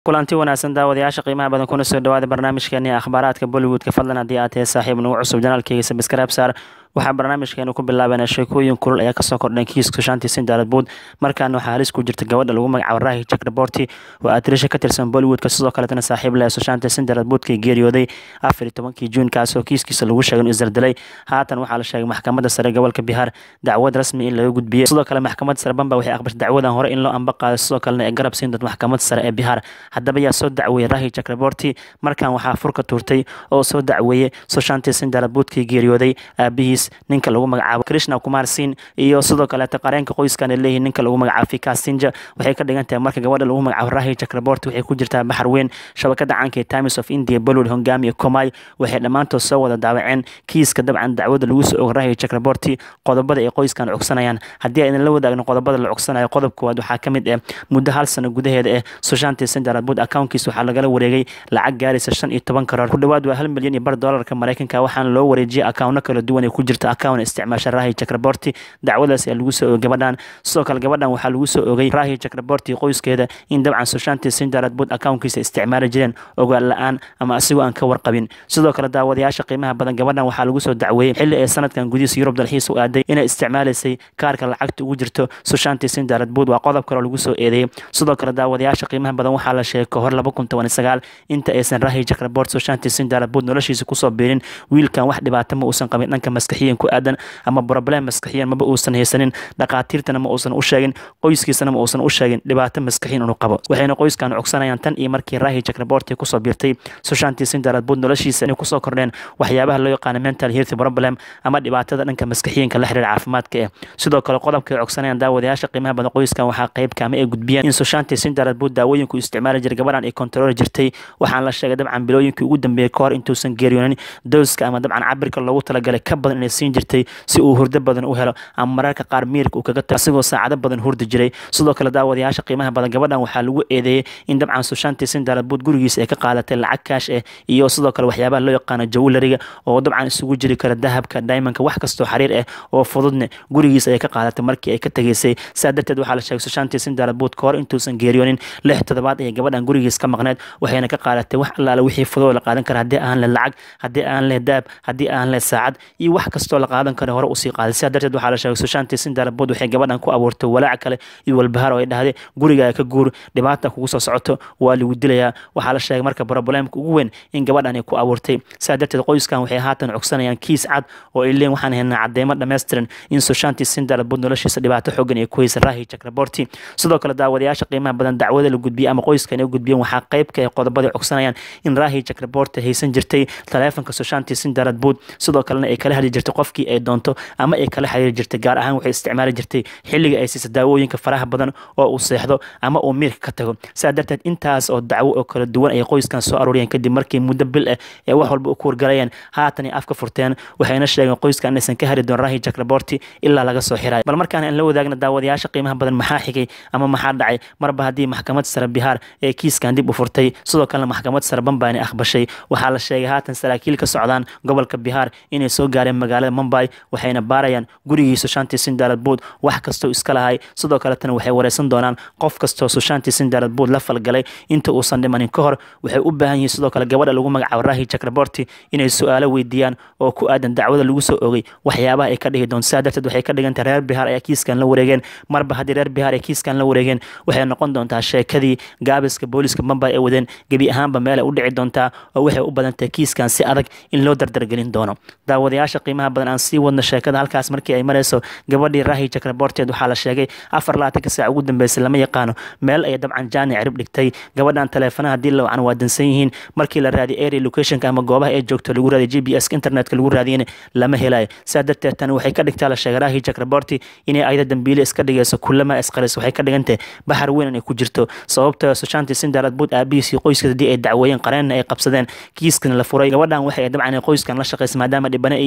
kulanti wanaagsan daawadayaasha qiimaha badan kuna soo dhawaada barnaamijkeeni akhbaaraadka bollywoodka fadlan haddii aad tahay saaxiib nagu cusub janaalkeyga sabskraib saar waxaa barnaamijkeenu ku bilaabanaa sheekooyin kulul ayaa kasoo kordhay kiiska shantii sindaalad buud markaana waxaa halis ku jirta gabadha lagu magacaabo rahi jack raborti oo aatirisha ka tirsan bollywoodka sidoo kaletana saaxiib leh shantii sindaalad buudkii geeriyooday afar iyo tobankii juun kaasoo kiiskiisa lagu sheegay inuu isdaldalay haatan waxaa la sheegay maxkamadda sare gobolka bihaar dacwad rasmi in laga gudbiyey sidoo kale maxkamadda sare bamba waxay aqbashay dacwadan hore in loo amba qaaday sidoo kalena ay garab siin doonto maxkamadda sare ee bihaar haddaba yaa soo dacweeyey rahi jack raborti markan waxaa furka tuurtay oo soo dacweeyey soshantii sindaalad buudkii geeriyooday aabihiis ninka lagu magacaabo krishna kumar sin iyo sidoo kaleeta qareenka qoyskan ay leeyihiin ninka lagu magacaabo fika sinja waxay ka dhigan tahay marka gabadha lagu magacaabo rahi jack raborti waxay ku jirtaa baxar weyn shabakada caanka ee times of india bollywood hogaamiya komay waxay dhammaantood soo wada daawaceen kiiska dabcan dacwada lagu soo ogo rahi jack raborti qodobada ay qoyskan cogsanayaan haddii aydan la wadaagno qodobada la cogsanayo qodob koowaad waxaa ka mid ah muddo hal sano gudaheeda eh soshantii sindalad buud accountkiisa waxaa lagala wareegay lacag gaaraysa shan iyo toban karoor ku dhawaad waa hal milyan iyo bar doolarka maraykanka waxaana loo wareejiyay akawno kala duwan ay ku jirta account isticmaasha rahi jack raborti dacwadaas ayaa lagu soo ogay gabadhan sidoo kale gabadhan waxaa lagu soo ogay rahi jack raborti qoyskeeda in dabcan soshantii sindalad buud accountkiisa isticmaali jireen ogaal la-aan ama asigoo aan ka warqabin sidoo kale daawadayaasha qiimaha badan gabadhan waxaa lagu soo dacweeyey xilli ay sanadkan gudihiisa yurub dalxiis u aaday inay isticmaalaysay kaarka lacagta ugu jirto soshantii sindalad buud waa qodob kale oo lagu soo eedeeyey sidoo kale daawadayaasha qiimaha badan waxaa la sheegay kahor laba kun toban sagaal inta aysan rahi jack rabort soshantii sindalad buud noloshiisa kusoo biirin wiilkan wax dhibaato ma uusan qabin dhanka maskaxiyan ku aadan ama problem maskaxiyan maba uusan haysanin dhaqaatiirtana ma uusan u sheegin qoyskiisana ma uusan u sheegin dhibaato maskaxiyan inuu qabo waxayna qoyskan cogsanayaan tan iyo markii rahi jack raborti kusoo biirtay soshantii sindalad buud noloshiisa inay kusoo kordheen waxyaabaha loo yaqaano mental health problem ama dhibaatada dhanka maskaxiyanka la xiriira caafimaadka eh sidoo kale qodobka ay cogsanayaan daawadayaasha qiimaha badan qoyskan waxaa qayb kaama ay gudbiyeen in soshantii sindalad buud daawooyinku isticmaali jiray gabadhan ay kontarooli jirtay waxaan la sheegay dabcan bilooyinkii ugu dambeeyey kahor intuusan geeriyoonin dooska ama dabcan cabirka loogu talagalay ka badan inay siin jirtay si uu hurdo badan u helo ama mararka qaar miirka uu kaga tago asigoo saacado badan hurdi jiray sidoo kale daawadayaasha qiimaha badan gabadhan waxaa lagu eedeeyey in dabcan soshantii sindalad buud gurigiisa ay ka qaadatay lacag kaash eh iyo sidoo kale waxyaabaha loo yaqaano jawlariga oo dabcan isugu jiri kara dahabka diamondka wax kastoo xariir ah oo fududne gurigiisa ay ka qaadatay markii ay ka tegeysay saa darteed waxaa la sheegay soshantii sindalad buud kahor intuusan geeriyoonin lix toddobaad ayay gabadhan gurigiisa ka maqneed waxayna ka qaadatay wax allaale wixii fudud la qaadan kara haddii aan leh lacag haddii aan leh daab haddii aan leh saacad iyo wax kastoo la qaadan kara hore usii qaaday sidaa darteed waxaa la sheegay soshantii sindalad buud waxay gabadhan ku abuurtay walaac kale iyo walbahaar oo ay dhahday gurigaa ka guur dhibaata kugu soo socoto waa lagu dilayaa waxaa la sheegay marka problemka ugu weyn in gabadhan ay ku abuurtay sidaa darteed qoyskan waxay haatan cogsanayaan kiis cad oo ay leeyiin waxaan haynaa cadeymo dhammaystiran in soshantii sindalad buud noloshiisa dhibaato xoogan ay ku haysa rahi jack raborti sidoo kale daawadayaasha qiimaha badan dacwada la gudbiyey ama qoyskan ay gudbiyeen waxaa qaybka ay qodobada cogsanayaan in rahi jack raborti haysan jirtay taleefanka soshantii sindalad buud sidoo kalena ay kala hadli jirtay qofkii ay doonto ama ay kala xiriiri jirtay gaar ahaan waxay isticmaali jirtay xilliga ay siisa daawooyinka faraha badan oo uu seexdo ama uu miirka ka tago sidaa darteed intaas oo dacwo oo kala duwan ay qoyskan soo arooriyeen kadib markii muddo bil ah ee wax walba u kuurgalayeen haatan ay afka furteen waxayna sheegeen qoyskan inaysan ka hari doon rahi jack raborti ilaa laga soo xirayo bal markaan aan la wadaagna daawadayaasha qiimaha badan maxaa xigay ama maxaa dhacay marba haddii maxkamad sare bihaar ee kiiskan dib u furtay sidoo kalena maxkamad sare bambaani aqbashay waxaa la sheegay haatan saraakiil ka socdaan gobolka bihaar inay soo gaareen magaalada mumbay waxayna baarayaan gurigii soshantii sindalad buud wax kastoo iska lahay sidoo kaletana waxay wareysan doonaan qof kastoo soshantii sindalad buud la falgalay inta uusan dhimanin ka hor waxay u baahan yihiin sidoo kale gabadha lagu magacaabo rahi jack raborti inay su-aalo weydiiyaan oo ku aadan dacwada lagu soo ogay waxyaabaha ay ka dhigi doon sidaa darteed waxay ka dhigan tahay reer bihaar ayaa kiiskan la wareegeen marba haddii reer bihaar ay kiiskan la wareegeen waxay noqon doontaa sheekadii gaabiska booliska mambay ay wadeen gebi ahaanba meelay u dhici doontaa oo waxay u badan tahay kiiskan si adag in loo dardargelin doono daawadayaasha qiimaha badan aan sii wadno sheekada halkaas markii ay marayso gabadhii rahi jack raborteed waxaa la sheegay afar laatanka saac ugu dambeysay lama yaqaano meel ay dabcan jaani cirib dhigtay gabadhan taleefanaha haddii la wacan waa dansan yihiin markii la raadiyay area locationka ama goobaha ay joogto lagu raadiy g b s internetka lagu raadiyana lama helayo sidaa darteed tani waxay ka dhigtaa la sheegay rahi jack raborti inay ayada dambiile iska dhigayso kulama isqaris waxay ka dhigantahay baxar weyn inay ku jirto sababtoo soshantii sindalad buud aabihiis iyo qoyskiisa haddii ay dacweeyeen qareenna ay qabsadeen kiiskana la furay gabadhan waxay dabcan qoyskan la shaqaysa maadaama dhibana ay yihiin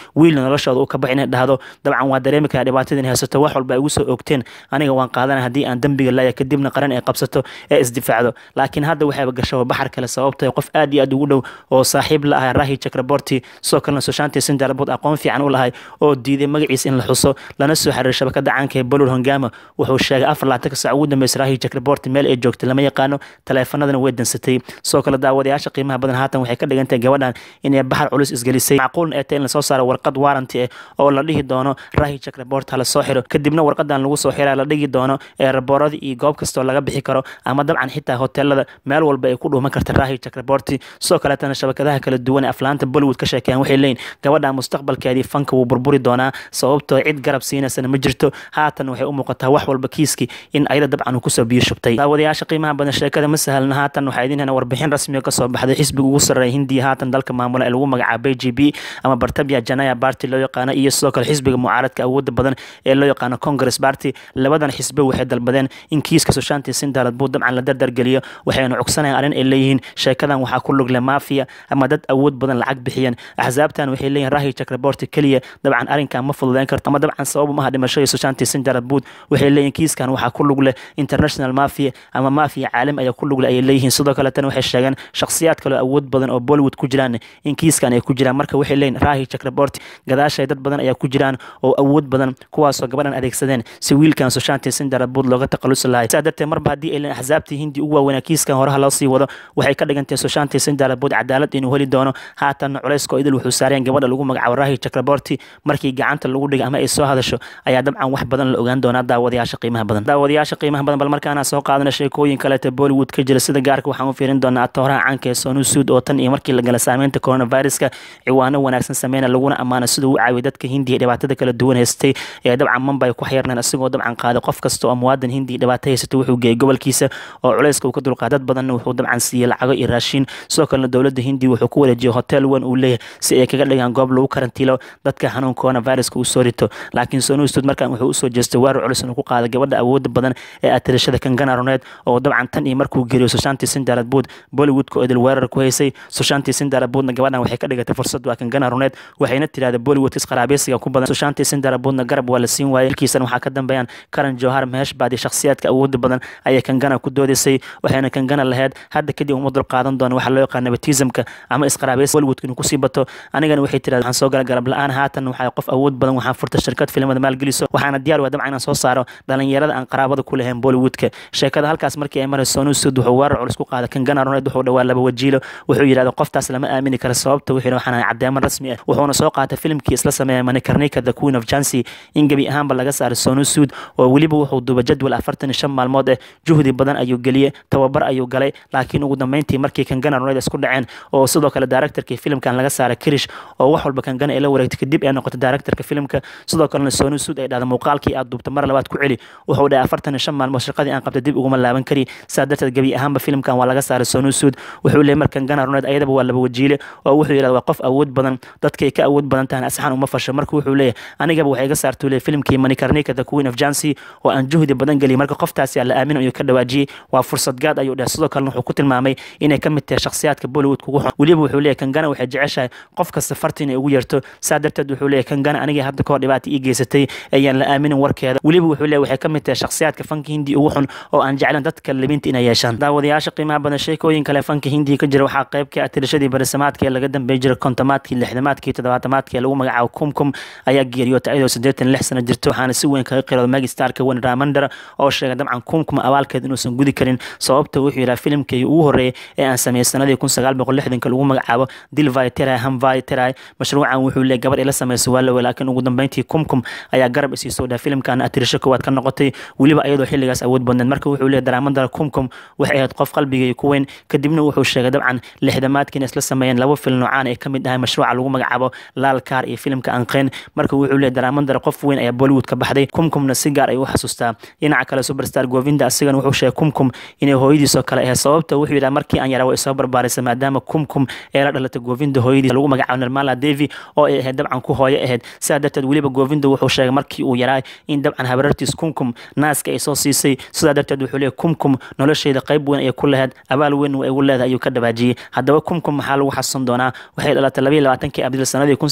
wiilna noloshooda uu ka baxay inay dhahdo dabcan waa dareemi karaa dhibaatada inay haysato wax walba ay ugu soo ogteen aniga waan qaadana haddii aan dembiga laaya kadibna qaran ay qabsato ee isdifaacdo laakiin hadda waxayba gasho baxar kale sababtay qof aad iyo aad ugu dhow oo saaxiib la ahay rahi chakraborti sidoo kalena soshanti sindarabod aqoon fiican u lahay oo diiday magaciisa in la xuso lana soo xiriiray shabakada caanka ee bolol hongama wuxuu sheegay afar laatanka saac ugu dambeysay rahi chakraborti meel ay joogtay lama yaqaano taleefanadana way dansatay sidoo kale daawadayaasha qiimaha badan haatan waxay ka dhigantahay gabadhan inay baxar culus isgelisay macquulna ee tahay in lasoo saaro warqad waaranti ah oo la dhihi doono rahi chakrabort hala soo xiro kadibna warqadan lagu soo xiraa la dhigi doono ee raboorada iyo goob kastoo laga bixi karo ama dabcan xitaa hoteelada meel walba ay ku dhuuman karta rahi chakraborti sidoo kaleetana shabakadaha kala duwan ee aflaanta bollywood ka sheekeeyaan waxay leeyihin gabadha mustaqbalkeedii fanka wuu burburi doonaa sababtoo cid garab siinaysana ma jirto haatan waxay u muuqataa wax walba kiiskii in ayada dabcan uu kusoo biyo shubtay daawadayaasha qiimaha badan sheekada ma sahalna haatan waxaa idin hena warbixin rasmiga kasoo baxday xisbiga ugu sarreeya hindiya haatan dalka maamula ee lagu magacaabay g b ama bartabia janaya barty loo yaqaano iyo sidoo kale xisbiga mucaaradka awooda badan ee loo yaqaano congress barty labadan xisbe waxay dalbadeen in kiiska soshanti sindalad buu dabcan la dardargeliyo waxayna cugsanayaan arrin ay leeyihiin sheekadan waxaa ku lugle mafia ama dad awood badan lacag bixiyeen axsaabtan waxay leeyihin rahi chakraborti keliya dabcan arrinkan ma fududeyn karto ama dabcan sabab maha dhimashadii soshanti sindalad buud waxay leeyihin kiiskan waxaa ku lugle international mafia ama mafia caalam ayaa ku lugle ayay leeyihiin sidoo kaletana waxay sheegeen shakhsiyaad kaloo awood badan oo bollywood ku jiraan in kiiskan ay ku jiraan marka waxay leeyihin rahi chakraborti gadaashay dad badan ayaa ku jiraan oo awood badan kuwaasoo gabadhan adeegsadeen si wiilkan soshanti sindalad buud looga taqalusi lahay sidaa darteed marba haddii ay leeyihin axsaabtii hindi ugu waaweynaa kiiskan horaha loo sii wado waxay ka dhigantahay soshanti sindalad buud cadaalad inuu heli doono haatanna culayskoo idil wuxuu saareen gabadha lagu magacaabo rahi chakraborti markii gacanta lagu dhigay ama ay soo hadasho ayaa dabcan wax badan la ogaan doonaa daawadayaasha qiimaha badan daawadayaasha qiimaha badan bal markaana soo qaadana sheekooyin kaleeta bollywood ka jira sida gaarka waxaan u fiirin doonaa atooraha caanka ee sonu suud oo tan iyo markii la gala saameynta coronaviruska ciwaano wanaagsan sameyna laguna ammaano siduu u caawiyo dadka hindiya dhibaatada kala duwan haystay ee dabcan mambay ku xayirneen isagoo dabcan qaaday qof kasta oo muwaadin hindiya dhibaato haysata wuxuu geeyay gobolkiisa oo culayska uu ka dulqaa dad badanna wuxuu dabcan siiyey lacago iyo raashiin sidoo kalena dowladda hindiya wuxuu ku wareejiyey hotel weyn uu leeyahay si ay kaga dhigaan goob lagu karantiilo dadka xanuun coronaviruska uu soo rito laakiin sonu suud markan wuxuu usoo jeestay weerar culus inuu ku qaaday gabadha awooda badan ee atirashada kangana roneed oo dabcan tan iyo markuu geriyo soshanti sindalad buud bollywoodka oo idil weerar ku haysay soshanti sindalad buudna gabadhan waxay ka dhigatay fursad waa kangana roneed waxayna tirahday bollywoodka isqaraabeysiga ku badan soshanti sindalad buudna garab waa la siin waayay ilkiisana waxaa ka dambeeyaan karan johar mehesh baadi shakhsiyaadka awooda badan ayay kangana ku doodaysay waxayna kangana lahayd hadda kadib uma dul qaadan doona waxaa loo yaqaan nepotismka ama isqaraabeysi bollywoodka inuu kusii bato anigana waxay tirahday waxaan soo gala garab la-aan haatan waxaa qof awood badan waxaan furta shirkad filimada maalgeliso waxaana diyaar waa dabcan inaan soo saaro dhalinyarada aan qaraabada ku lahayn bollywoodka sheekada halkaas markii ay marayso sonu suud wuxuu weerar culus ku qaaday kangana roneed wuxuu dhawaa laba wajiilo wuxuu yidhahda qoftaas lama aamini karo sababta wuxuu waxaan ahay caddeeman rasmi ah wuxuuna soo qaatay filimkii isla sameeyay manikarnika the queen of jancy in gebi ahaanba laga saaray sonu suud oo weliba wuxuu duuba jadwal afartan iyo shan maalmood ah juhdi badan ayuu geliyey tababar ayuu galay laakiin ugu dambeyntii markii kangana roneed isku dhaceen oo sidoo kale directorkii filimkan laga saaray kirish oo wax walba kangana ay la wareegtay kadib ay noqotay directorka filimka sidoo kalena sonu suud ay dhahda muuqaalkii aad duubta mar labaad ku celi wuxuu dhahay afartan iyo shan maalmood shaqadii aan qabtay dib uguma laaban kari saa darteed gebi ahaanba filimkan waa laga saaray sonu suud wuxuu leeyay markan gana roneed ayadaba waa laba wajiile oo wuxuu yidhahda waa qof awood badan dadkay ka awood badan tahan asxan uma fasho marka wuxuu leeyahay anigaba waxay iga saartuu leeyay filimkii manikarnika the queen of jancy oo aan juhdi badan geliyay marka qoftaasi la aamin ayuu ka dhawaajiyey waa fursad gaad ayuu dhahay sidoo kalena wuxuu ku tilmaamay inay ka mid tahay shakhsiyaadka bollywood kugu xun weliba wuxuu leeyahay kangana waxay jeceshahay qof kasta farti inay ugu yeerto saa darteed wuxuu leeyahay kangana anigii hadda kahor dhibaata ii geysatay ayaan la aaminin warkeeda weliba wuxuu leeyahay waxay ka mid tahay shakhsiyaadka fanka hindi ugu xun oo aan jeclan dadka libinta inay yeeshaan daawadayaasha qiimaha badan sheekooyin kale fanka hindiga ka jira waxaa qayb ka ah tirashadii barisamaadka ee laga dambeey jiray kontomaadkii lixdamaadkii toddobaatamaadkii ee lagu magacaabo kumkum ayaa geeriyootay ayadoo siddeetan lix sano jirto waxaana si weyn kaga qirooda magistarka wen ramandar oo sheegay dabcan kumkum abaalkeed inuusan gudi karin sababta wuxuu yidhaha filimkii ugu horreeyay ee aan sameeyey sanadii kun sagaal boqol lixdanka lagu magacaabo dilvai terai hamvai terai mashruucan wuxuu leeyahy gabar ila sameysay waa lawe laakiin ugu dambeyntii kumkum ayaa garab isiisoo dhaha filimkan atirisho koowaad ka noqotay weliba ayadoo xilligaas awood badneed marka wuxuu leeyahy daraamandara kumkum waxay ahayd qof qalbigay ku weyn kadibna wuxuu sheegay dabcan lixdamaadkiina isla sameeyeen laba fil noocaan ay ka mid ahay mashruuca lagu magacaabo laal kaar iyo filimka anqeen marka wuxuu leeyahy daraamandara qof weyn ayaa bollywood ka baxday kumkumna si gaar ay u xasuustaa dhinaca kale superstar govinda asigana wuxuu sheegay kumkum inay hooyadiisoo kale ahayd sababta wuxuu yidhaha markii aan yaraa way soo barbaarisay maadaama kumkum ee la dhalatay govinda hooyadiis lagu magacaabo nirmala devi oo ay ahayd dabcan ku hooyo ahayd sidaa darteed weliba govinda wuxuu sheegay markii uu yaraa in dabcan habarartiis kumkum naaska ay soo siisay sidaa darteed wuxuu leeyahy kumkum nolosheeda qayb weyn ayay ku lahayd abaal weyn ay ugu leedahay ayuu ka dhawaajiyey haddaba kumkum maxaa lagu xasuusan doonaa waxay dhalatay labayo labaatankii abriil sanadii kun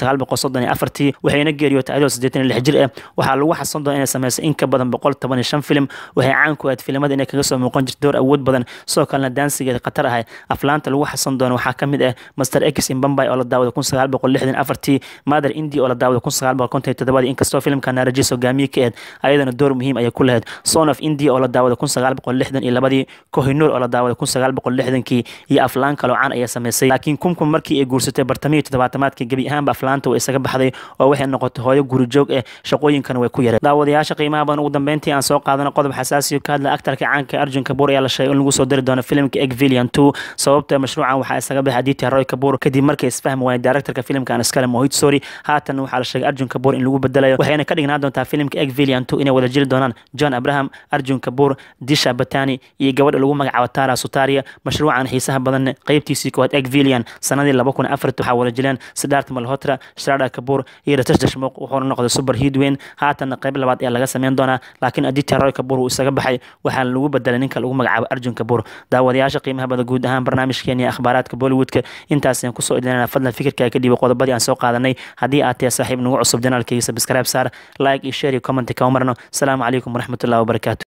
sagaal boqol soddon iyo afartii waxayna geeriyootay ayadoo siddeetan iyo lix jir ah waxaa lagu xasan doona inay sameysay in ka badan boqol toban iyo shan filim waxay caan ku ahayd filimada inay kaga soo muuqan jirta door awood badan sidoo kalena daansigeeda khatar ahay aflaanta lagu xasan doono waxaa ka mid ah master x in bombay oo la daawada kun sagaal boqol lixdan afartii mother indi oo la daawada kun sagaal boqol konton iyo todobadii inkastoo filimka naarajis hogaamiye ka ahayd ayadana door muhiim ayay ku lahayd son of india oo la daawada kun sagaal boqol lixdan iyo labadii kohinuur oo la daawada kun sagaal boqol lixdankii iyo aflaan kaloo caan ayaa sameysay laakiin kumkum markii ay guursatay bartamihii toddobaatamaadkii gebi ahaanba aflaanta way isaga baxday oo waxay noqotay hooyo guri joog ah shaqooyinkana way ku yareen daawadayaasha qiimaha badan ugu dambeyntii aan soo qaadano qodob xasaasiyo ka hadla aktarka caanka arjun kabuur ayaa la sheegay in lagu soo dari doono filimka egvilian two sababta mashruucan waxaa isaga baxay aditya roy kabuur kadib markay isfahmi waayeen directorka filimka aan iskale mohit sori haatan waxaa la sheegay arjun kabuur in lagu bedelayo waxayna ka dhignaan doontaa filimka egvilian two inay wada jiri doonaan john abraham arjun kabuur disha batani iyo gabadha lagu magacaabo tara sutaria mashruucan xiisaha badan qeybtiisii koowaad egvilian sanadii laba kun afarti waxaa wada jileen sidaart malhotra shrada kabuur iyo ratash dashmuuq wuxuuna noqday super hidweyn haatanna qeyb labaad ayaa laga sameyn doonaa laakiin aditya roy kabuur uu isaga baxay waxaana lagu bedelay ninka lagu magacaabo arjun kabuur daawadayaasha qiimaha badan guud ahaan barnaamijkeeni akhbaaraadka bollywoodka intaasaan kusoo idinana fadlan fikirkaa ka dhiibay qodobadii aan soo qaadanay haddii aad tahay saaxiib nagu cusub janaalkayga sabscribe saar like iyo share iyo comment kama marno asalaamu calaykum waraxmatullahi wabarakaatu